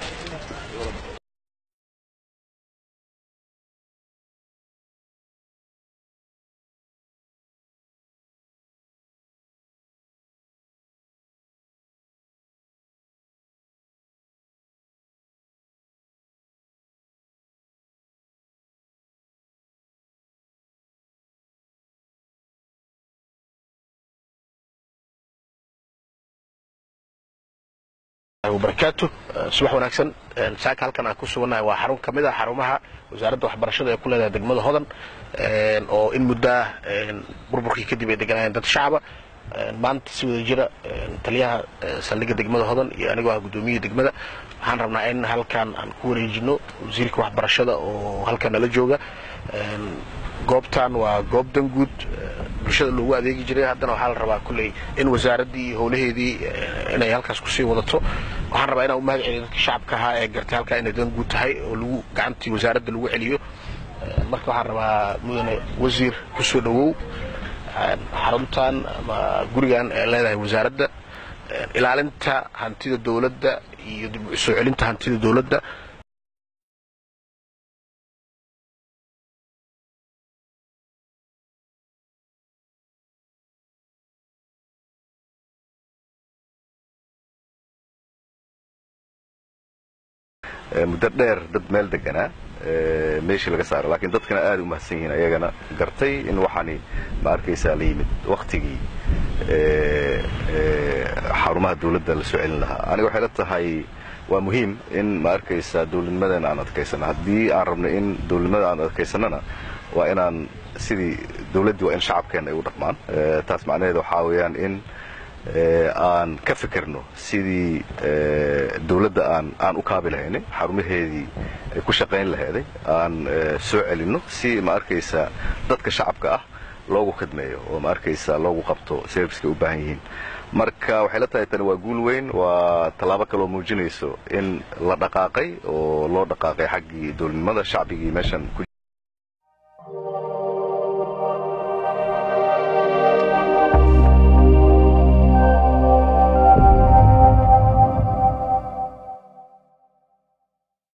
barakaatu subax wanaagsan saaka halkan aan ku sugannahay waa xarun ka mid ah xarumaha wasaaradda waxbarashada ee ku leedahay degmada hodan oo in muddaa burburkii kadib ay deganayeen dad shacaba maanta si wada jira taliyaha saldhigga degmada hodan iyo anigoo ah guddoomiyihii degmada waxaan rabnaa in halkan aan ku wareejino wasiirka waxbarashada oo halkan nala jooga goobtan waa goob danguud bulshada loogu adeegi jiray haddana waxaa la rabaa kulley in wasaaraddii iyo howlaheedii inay halkaas kusii wadato waxaan rabaa inaan u mahad celiyo dadka shacabka ahaa ee gartay halkaa inay danguud tahay oo lagu gacantii wasaaradda lagu celiyo marka waxaan rabaa mudane wasiir kusoo dhowow xaruntan ama gurigan ee leedahay wasaaradda ilaalinta hantida dowladda iyo dib u soo celinta hantida dowladda muddo dheer dad meel deganaa meeshii laga saaro laakiin dadkana aad u mahadsan yihiin ayagana gartay in waxaani ma arkaysaa la yimid wakhtigii xarumaha dawladda la soo celin lahaa aniga waxay la tahay waa muhiim in ma arkaysaa dawladnimadeena aan adkaysano haddii aan rabno in dawladnimada aan adkaysanana waa inaan sidii dawladdii waa in shacabkeenna ay u dhaqmaan taas macnaheeda waxaa weeyaan in aan ka fikirno sidii dawladda aan aan u kaabi lahaynay xarumaheedii ay ku shaqayn laheeday aan soo celinno si ma arkaysaa dadka shacabka ah loogu khidmeeyo oo ma arkaysaa loogu qabto serviceka u baahan yihiin marka waxay la tahay tani waa guul weyn waa tallaabo kaloo muujinayso in la dhaqaaqay oo loo dhaqaaqay xaggii dawladnimada shacbigii meeshan ku